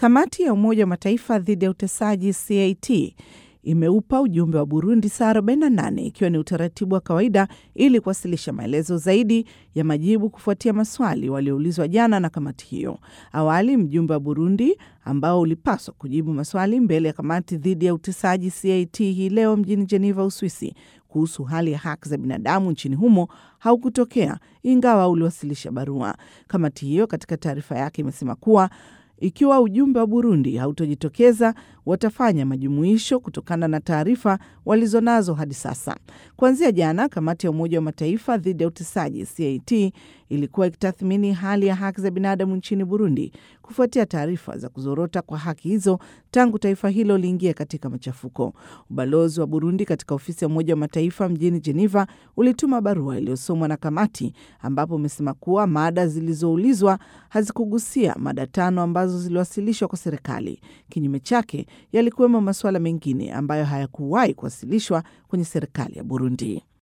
Kamati ya Umoja wa Mataifa dhidi ya utesaji CAT imeupa ujumbe wa Burundi saa 48 ikiwa ni utaratibu wa kawaida ili kuwasilisha maelezo zaidi ya majibu kufuatia maswali walioulizwa jana na kamati hiyo. Awali mjumbe wa Burundi ambao ulipaswa kujibu maswali mbele ya kamati dhidi ya utesaji CAT hii leo mjini Geneva, Uswisi, kuhusu hali ya haki za binadamu nchini humo haukutokea ingawa uliwasilisha barua. Kamati hiyo katika taarifa yake imesema kuwa ikiwa ujumbe wa Burundi hautojitokeza watafanya majumuisho kutokana na taarifa walizonazo hadi sasa. Kuanzia jana, kamati ya Umoja wa Mataifa dhidi ya utesaji CAT ilikuwa ikitathmini hali ya haki za binadamu nchini Burundi kufuatia taarifa za kuzorota kwa haki hizo tangu taifa hilo liingie katika machafuko. Ubalozi wa Burundi katika ofisi ya Umoja wa Mataifa mjini Geneva ulituma barua iliyosomwa na kamati, ambapo umesema kuwa mada zilizoulizwa hazikugusia mada tano ambazo ziliwasilishwa kwa serikali. Kinyume chake, yalikuwemo masuala mengine ambayo hayakuwahi kuwasilishwa kwenye serikali ya Burundi.